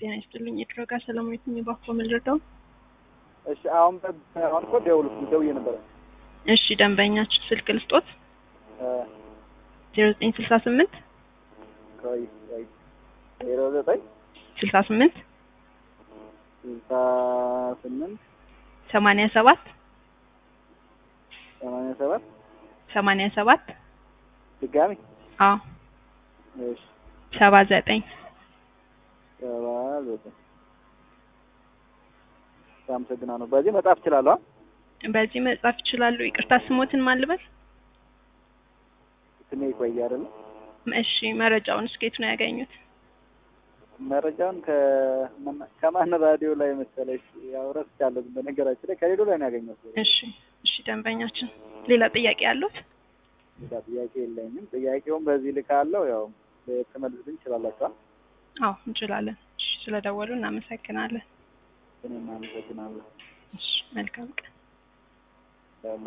ጤና ይስጥልኝ። የድረጋ ሰላማዊት የሚባኮ ምልርደው እሺ አሁን በ- አሁን እኮ ደውል ደውዬ ነበረ እሺ፣ ደንበኛችን ስልክ ልስጦት እ ዜሮ ዘጠኝ ስልሳ ስምንት ቆይ ቆይ ዜሮ ዘጠኝ ስልሳ ስምንት ስልሳ ስምንት ሰማንያ ሰባት ሰማንያ ሰባት ሰማንያ ሰባት ድጋሚ አዎ እሺ ሰባ ዘጠኝ ሰባ ዘጠኝ አመሰግናለሁ። በዚህ መጻፍ እችላለሁ? አ? በዚህ መጻፍ ይችላሉ። ይቅርታ ስሞትን ማልበል ስሜ ይቆይ አይደለ? እሺ፣ መረጃውን እስኬት ነው ያገኙት? መረጃውን ከመና- ከማን ራዲዮ ላይ መሰለሽ? ያው ረስቻለሁ። በነገራችን ላይ ከሬዲዮ ላይ ነው ያገኘሁት። እሺ፣ እሺ ደንበኛችን ሌላ ጥያቄ ያሉት? ሌላ ጥያቄ የለኝም። ጥያቄውን በዚህ ልካለሁ። ያው ልትመልሱልኝ ትችላላችሁ? አ? አዎ እንችላለን። እሺ፣ ስለደወሉ እናመሰግናለን። እኔም አመሰግናለሁ። እሺ፣ መልካም ቀን